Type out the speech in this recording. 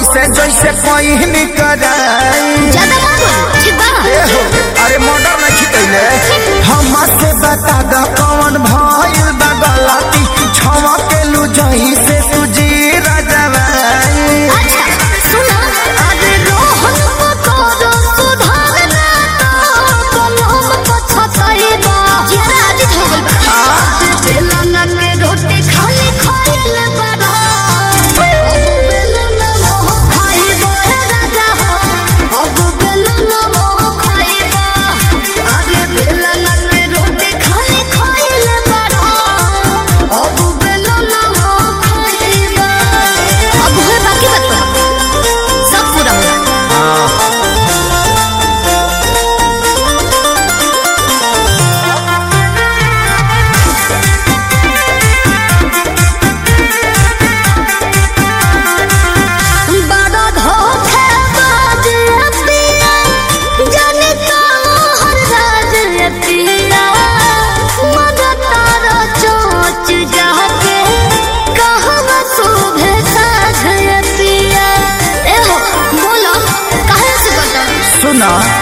से जैसे पहिन कराई ज्यादा मत बोल ठीक बा ए हो, अरे मर्डर नहीं खितैले हमा से बता द कौन भइल बा गलती छवा के लू जही से तुझी राजवाई अच्छा सुनो अरे रोहन पकोरो सुधारना तो कलम पछतई बा जरा आज हो गइल बा आज बेलना के रोटी खाली खाइल बड़ा बेलना मोह खाइबो हे राजा हो अब बेलना मोह खाइबो अरे बेलना के रोटी खाली खाइल बड़ा अब बेलना मोह खाइबो अब है बाकी बात सब पूरा होगा बड़ा धोखेबाज पिया, जाने कहाँ राज पिया। मगर तारा चोंच जाके, कहवा शोभे साझ पिया। ए हो, बोलो, काहे से बता? सुना